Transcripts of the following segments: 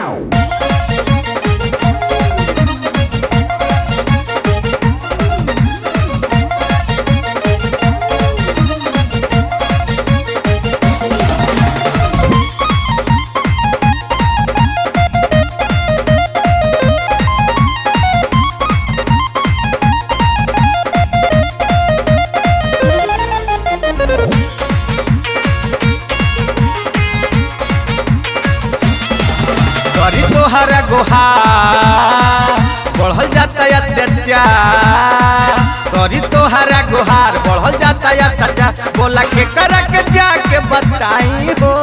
करी तोहरा गोहार बढ़ल जाता अत्याचार करी तोहरा गोहार बढ़ल जाता अत्याचार बोला के करा के जाके बताई हो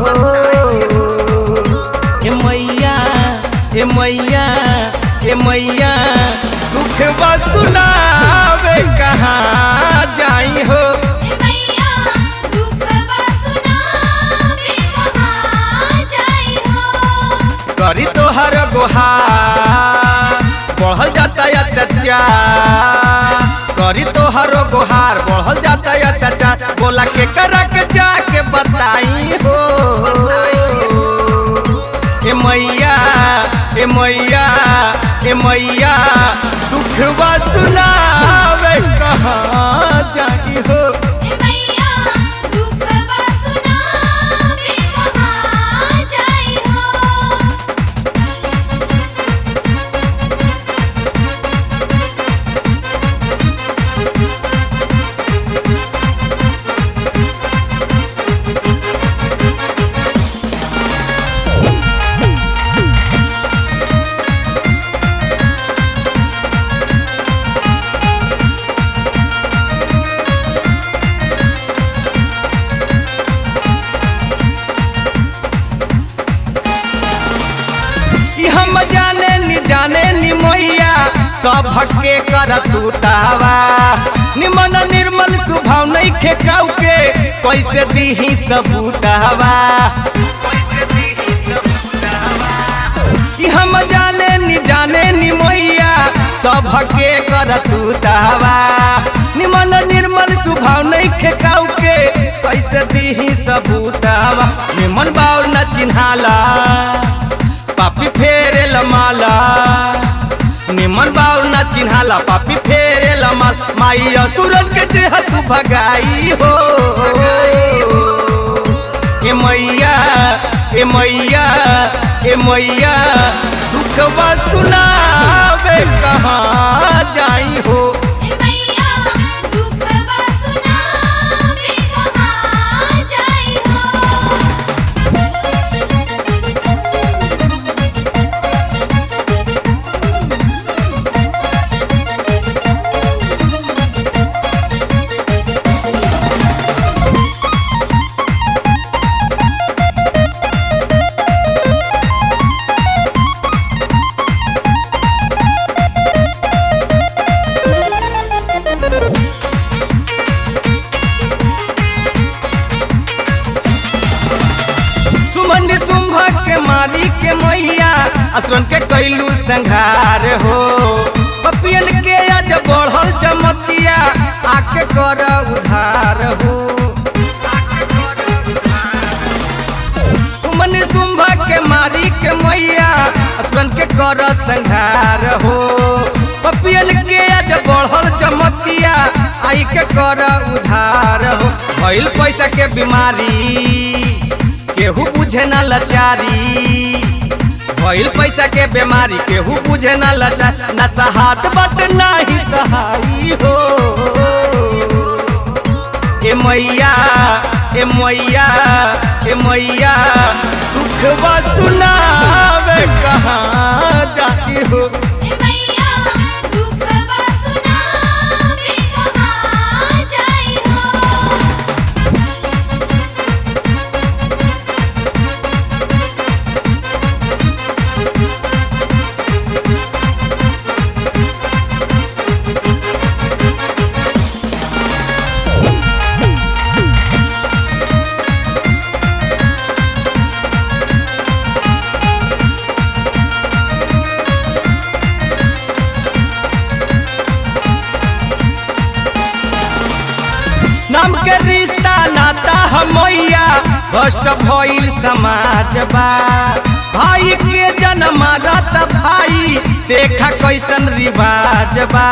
ए मैया ए मैया ए मैया दुख बा सुनावे कहाँ जाई हो ए मैया दुखवा सुनावे कहाँ जाई हो करी तोहर गोहार बढ़ल जाता अत्याचार करी तोहर गोहार बढ़ल जाता अत्याचार बोला के करा के जाके बताई हो ए मैया ए मैया ए मैया दुखवा सुनावे कहाँ जाई हो ए मैया दुखवा सुनावे कहाँ जाई हो कि हम जाने नी जाने नी मैया सब के कर तू तावा निमन निर्मल स्वभाव नहीं खेकाऊ के कैसे दीही सबूतावा कि हम जाने नी जाने नी मैया सब के कर तू तावा निमन निर्मल स्वभाव नहीं खेकाऊ के कैसे दीही सबूतावा निमन बाउर न चिन्हाला पापी फेरे लमाला निमन बाउर ना चिन्हाला पापी फेरे लमाल माई असुरन के देह तू भगाई हो ए मैया ए मैया ए मैया दुखवा सुनावे कहाँ जाई हो ए मैया दुखवा सुनावे कहाँ जाई हो सुमन शुंभ के मारी के मैया असुरन के कैलू संघार हो पपियन के आज बढ़ल जमतिया आके कर उधार हो सुमन शुंभ के मारी के मैया असुरन के कर संघार हो पपियन के आज बढ़ल जमतिया आई के कर उधार हो भइल पैसा के बीमारी केहू बुझे ना लाचारी भइल पैसा के बीमारी केहू बुझे ना लाचार ना सहात बट नाही सहाई हो ए मैया ए मैया ए मैया दुखवा सुनावे कहाँ जाती हो ए मैया दुखवा सुनावे कहाँ जाई हो नाम के रिश्ता नाता हमैया भ्रष्ट भइल समाज बा भाई के जन्म रत भाई देखा कैसन रिवाज बा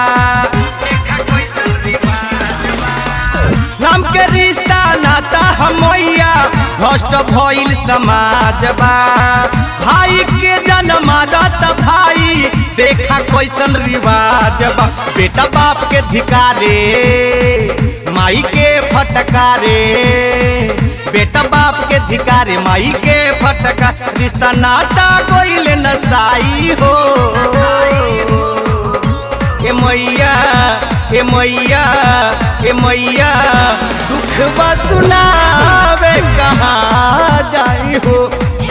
राम के रिश्ता नाता हमैया भ्रष्ट भइल समाज बा भाई के जन्म रत भाई देखा कैसन रिवाज बा बेटा बाप के धिकारे माई के फटकारे बेटा बाप के धिकारे माई के फटका रिश्ता नाता गोइल नसाई हो ए मैया ए मैया ए मैया दुख बा सुनावे कहाँ जाई हो